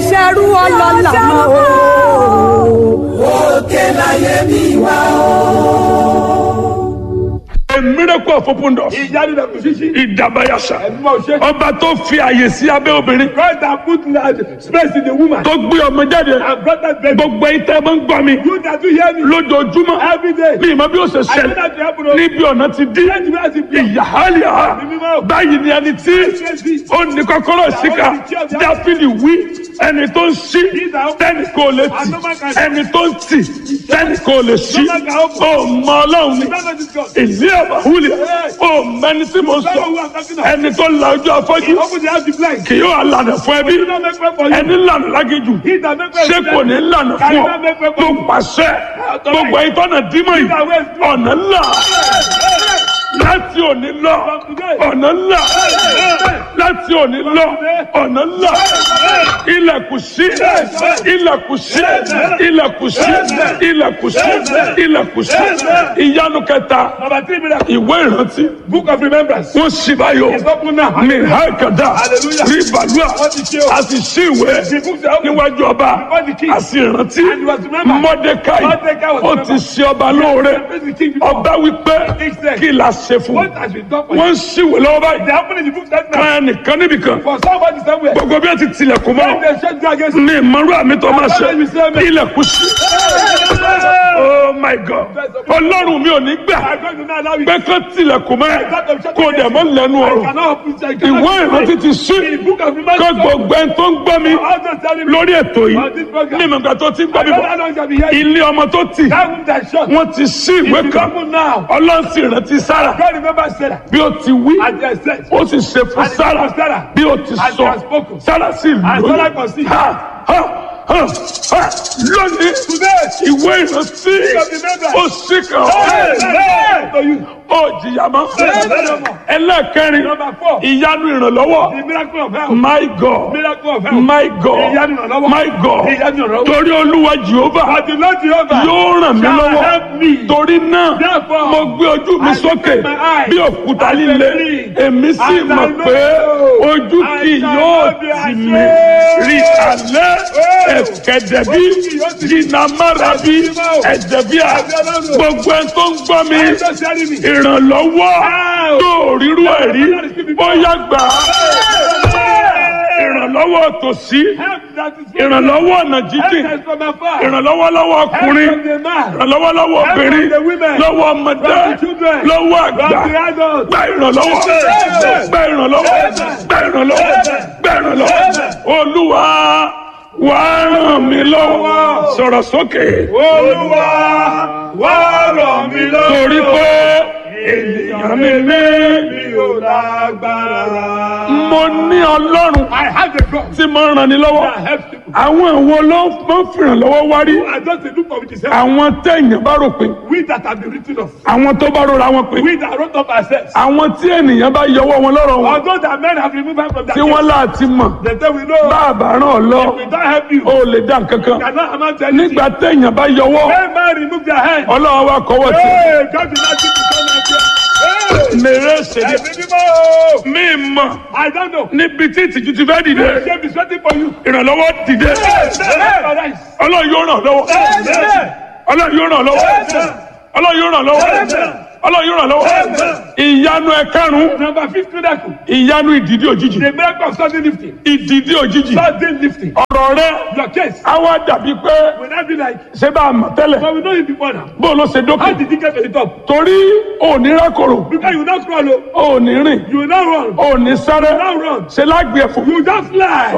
ṣerú ọlọ́lá mọ́ o. òkè láyé mi wá o. A miracle of open doors. ìyanu na kò ṣíṣí. Ìdàbàyàṣà. ẹ̀dùnmọ̀ ṣe. Ọba tó fi àyè sí abẹ́ obìnrin. God that put large space in the woman. Tó gbé ọmọ jáde. and brought that baby. Gbogbo ẹ̀yin tẹ́ ẹ máa ń gbọ́ mi. you that do hear me. Lójoojúmọ́. every day. Mi ìmọ̀ bí ó ṣe I know ṣẹlẹ̀. that you happen o. Níbi ọ̀nà ti dí. Let me ask you. Ìyáhálíà. Báyìí ni ẹni tí ó ní kọ́kọ́rọ́ síkà. Dáfídì wí. Ẹni tó ń ṣí. Tẹ́nì kò lè tì. Ẹni tó ń tì. Tẹ́nì kò lè ṣí. Ó mọ Ọlọ́run ni. Ìlú àbáwúlẹ̀. Ó mẹni tí mo sọ. Ẹni tó la ojú afọ́jú. open the house to blind. Kì yóò lànà fún ẹbí. he don't make way for you. Ẹni lànà lágéjù. he that make way Ṣé kò ní lànà fún ọ? Tó pàṣẹ. Gbogbo ẹ̀yin tọ́nà dímọ̀ yìí. Ọ̀nà ńlá. Láti òní lọ. Ọ̀nà ńlá. Láti òní lọ. Ọ̀nà ńlá. Ilẹ̀kùn sí. Ilẹ̀kùn sí. Ilẹ̀kùn sí. Ilẹ̀kùn sí. Ilẹ̀kùn sí. Ìyanu kẹta. number three miracle. Ìwé ìrántí. book of remembrance. Wọ́n sì báyọ̀. it's open now. Ní Hákàdá. Hallelujah. Rí Bàlúà. Wọ́n ti ṣe o. A sì ṣí ìwé the books are open. níwájú ọba. Before the king. A sì rántí. And he was remembered. Mọ́dékáì. Mordecai was Ó ti remembered. ṣe ọba lóore. Praise the king before. Ọba wípé He said, kí la ṣe fún what un. has been done for you. Wọ́n ń ṣíwèé lọ́wọ́ báyìí. they happen in the book that now. Kan ẹnìkan níbìkan. for somebody somewhere. Gbogbo bí wọ́n ti tilẹ̀kùn when mọ́. they shut you against Ní ìmọ̀rú àmì tó máa ṣe. Àbájáde ìṣe mi. Ilẹ̀kùn sí. Oh my God. Ọlọ́run mi ò ní gbà I'm going to not allow you. pé kán tilẹ̀kùn mọ́. Kó dẹ̀ mọ́ lẹ́nu I ọ̀rọ̀. cannot open I cannot Ìwé open ìrántí it. ti ṣí. In the book of Kó remembrance. gbogbo ẹni tó ń gbọ́ mi I'll just tell you. lórí ètò On yìí. this program. Ní ìmọ̀gbà tó ti ń gbọ́ I mi don't know bọ̀. how long shall be here. Ilé ọmọ tó tì. That room that shut. Wọ́n ti ṣí ìwé It's kan. open now. Ọlọ́run sì rántí Sára. God remember Sarah. Bí ó ti wí. And they said. Ó sì ṣe fún And it Sára. was Sarah. Bí ó ti And sọ. they have spoken. Sára sì And lóyún. Sarah conceived. Ha ha ha ha. Lónìí. Today. Ìwé ìrántí. of remembrance. Ó sì kàn Hey, ọ́. hey, to you. Ó jìyà mọ́. Hey. Ẹlẹ́ẹ̀kẹrin. Number four. Ìyanu ìrànlọ́wọ́. The miracle of health. My God. Miracle of health. My God. Ìyanu ìrànlọ́wọ́. My God. Ìyanu ìrànlọ́wọ́. Torí Olúwa Jehova But the Lord Jehovah yóò ràn mí shall lọ́wọ́. help me. Torí náà, Therefore, mo gbé ojú mi I sókè lift my eyes bí òkúta and líle. believe. Èmi sì And I mọ̀ know pé ojú I kì shall yóò not be tì mí. ashamed. Rí alẹ́ Oh. ẹ̀kẹ́dẹ̀bí Ojú kì yóò tì mí. jìnnà márabi Ẹ̀sìn mímọ́. ẹ̀jẹ̀bíà Ẹ̀jẹ̀ Ọlọ́run. gbogbo ẹ̀ tó ń gbọ́ mi. I'm just telling you. Ìrànlọ́wọ́ Wow. tó rírú ẹ̀ rí bóyá gbà á. Ìrànlọ́wọ́ tòsí. Help that is from Ìrànlọ́wọ́ ọ̀nà Help jíjìn. that is from afar. Ìrànlọ́wọ́ lọ́wọ́ Help ọkùnrin. from the man. Ìrànlọ́wọ́ lọ́wọ́ Help obìnrin. from the women. Lọ́wọ́ ọmọdé. From the children. Lọ́wọ́ From àgbà. the adults. Gba ìrànlọ́wọ́. Amen. Gba ìrànlọ́wọ́. Gba ìrànlọ́wọ́. Gba ìrànlọ́wọ́. Olúwa wá ràn mí lọ́wọ́. Sọ̀rọ̀ sókè. Olúwa wá ràn mí lọ́wọ́. Torí pé ènìyàn mi ní. mi ò lágbára. Mo ní Ọlọ́run I have a God tí mo ràn ní lọ́wọ́. that helps people. Àwọn ìwo ló máa ń fìrànlọ́wọ́ wá rí. I just dey look for which is help. Àwọn téèyàn bá rò pé. We that have been written off. Àwọn tó bá rora wọn pé. We that wrote up ourselves. Àwọn tí ènìyàn bá yọwọ́ wọn lọ́rọ̀ wọn. Although that men have removed us from that Tí wọ́n láti mọ̀. they say we know. Bàbá ràn ọ́ lọ. We don't help you. O lè dá nǹkan kan. Cannot amount to anything. Nígbà téèyàn bá yọwọ́. When man remove their hand. Ọlọ́run wa kọ́wọ́ tì. Hey, God did not give you so much. Hey, Mèrè ṣèlè. ẹ̀mí mímọ́. Mi mọ̀ I don't know. níbi tí ìtìjú ti fẹ́ dìde. The shame is waiting for you. Ìrànlọ́wọ́ dìde. Hey, Ọlọ́run yóò ràn lọ́wọ́. Ọlọ́run yóò ràn lọ́wọ́. Ọlọ́run yóò ràn lọ́wọ́. Ọlọ́run yóò ràn lọ́wọ́. Ìyanu ẹ̀karùn-ún. Number fifth miracle. Ìyanu ìdìdí òjijì. The miracle of sudden lifting. Ìdìdí òjijì. Sudden lifting. Ọ̀rọ̀ rẹ Your case á wá dàbí pé will not be like, ṣé bá a mọ̀ tẹ́lẹ̀. but we know you before now. Bó o ló ṣe How dókè. did you get to the top? Torí òní rákòrò. Because you will not crawl, oh. Òní rìn. you will not run, you Òní sáré. will not run. Ṣé lágbè ẹ̀fọ́. You just fly.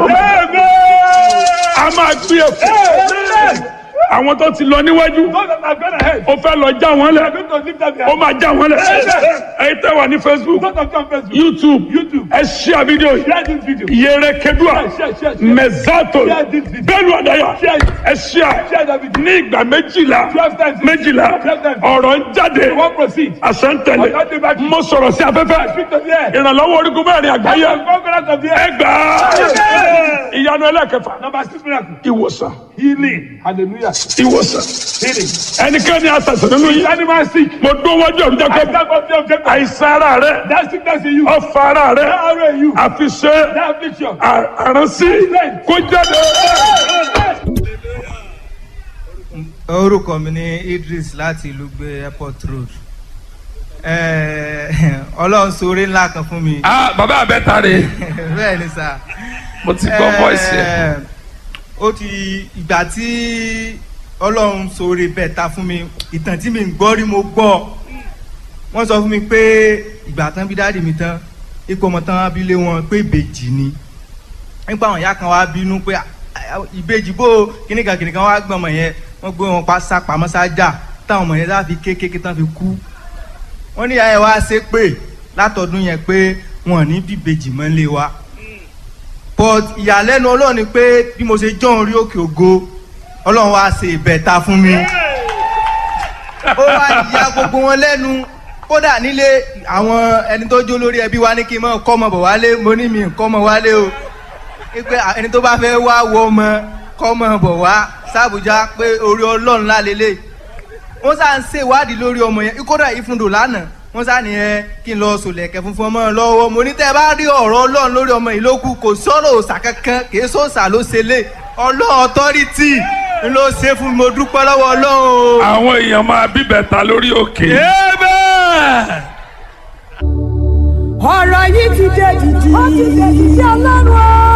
A máa gbé ẹ̀fọ́. Amen. Àwọn tó ti lọ níwájú. Those that have gone ahead, Ó fẹ́ lọ já wọn they are lẹ̀. going to lift up their Ó máa já wọn lẹ̀. Ẹ̀yin tẹ́ wà ní Facebook, Those that come first, YouTube, YouTube. ẹ ṣí àbídíò yìí. Share this video. Yere Kedua, Share, share, share. Mẹ̀zátò, Share this video. Bẹ́ẹ̀ni Adaya, Share it. ẹ ṣí à. Share that video. Ní ìgbà méjìlá, Twelve times. méjìlá, Twelve times. ọ̀rọ̀ ń jáde, You won't proceed. àṣẹ ń tẹ̀lé. Ọ̀gá dé bá kí. Mo sọ̀rọ̀ sí afẹ́fẹ́. Speak to the air. Ìrànlọ́wọ́ orígun mẹ́rin àgbáyé. Conquerors of the Ẹ air. gbà á. Ìyanu ìyanu ẹlẹ́kẹfà Number six miracle. ìwòsàn Healing. Hallelujah. ìwòsàn Healing. ẹnikẹ́ni àtàtà nínú Is yìí anyone sick? mo dún wájú ọ̀run I jákè stand up there, object. àìsàn ara rẹ That sickness in you. ọfà ara rẹ That arrow in you. àfiṣe That affliction. àránsí kó jáde. orúkọ mi ní Idris láti ìlú gbé airport road Eh, Ọlọ́run ṣoore ńlá kan fún mi ah bàbá àbẹ́ta rè bẹ́ẹ̀ ni sà mo ti gbọ́ voice yẹn. Eh, ó ti ìgbà tí Ọlọ́run ṣoore bẹ́ẹ̀ ta fún mi ìtàn tí mi ń gbọ́ rí mo gbọ́ wọ́n sọ fún mi pé ìgbà tán bí dáàdì mi tán ipò ọmọ tán abilé wọn pé ìbejì ni nípa àwọn ìyá kan wá bínú pé "Ah, ah, ìbejì bó kíníkan kíníkan wá gbọ́n ọmọ yẹn wọ́n gbé wọn pa sá pamọ́ sájà táwọn ọmọ yẹn sá fi kékeré tán fi kú wọ́n ní ìyá yẹn wá ṣe pé látọdún yẹn pé wọn ò ní bí ìbejì mọ́ lé wa but ìyàlẹ́nu ọlọ́run ni pé bí mo ṣe jọ́ orí òkè ògo ọlọ́run wá ṣe ìbẹ̀ta fún mi ó wá ya gbogbo wọn lẹ́nu kódà nílé àwọn ẹni tó jó lórí ẹbí wa ní kí n mọ kọ́ ọmọ bọ̀ wálé mo ní mi kọ́ ọmọ wálé o pé ẹni tó bá fẹ́ wá wọ ọmọ kọ́ ọmọ bọ̀ wá sàbújá pé orí ọlọ́run lálélẹ̀ wọ́n sá ń ṣèwádìí lórí ọmọ yẹn kódà ìfúndò lánàá wọ́n sá ní ẹ kí n lọ sòlẹ̀kẹ̀ funfun ọmọ lọ́wọ́ mo ní tẹ́ ẹ bá rí ọ̀rọ̀ ọlọ́run lórí ọmọ yìí ló kù kò sọ̀rọ̀ òòṣà kankan kì í sọ̀sà ló ṣe lé ọlọ́run ọ̀tọ́rìtì ló ṣe fún mi mo dúpẹ́ lọ́wọ́ ọlọ́run o. àwọn èèyàn máa bíbẹ̀ta lórí òkè. ọ̀rọ̀ yìí ti dé dìdì. ó ti dé dìdì ọlọ́run o.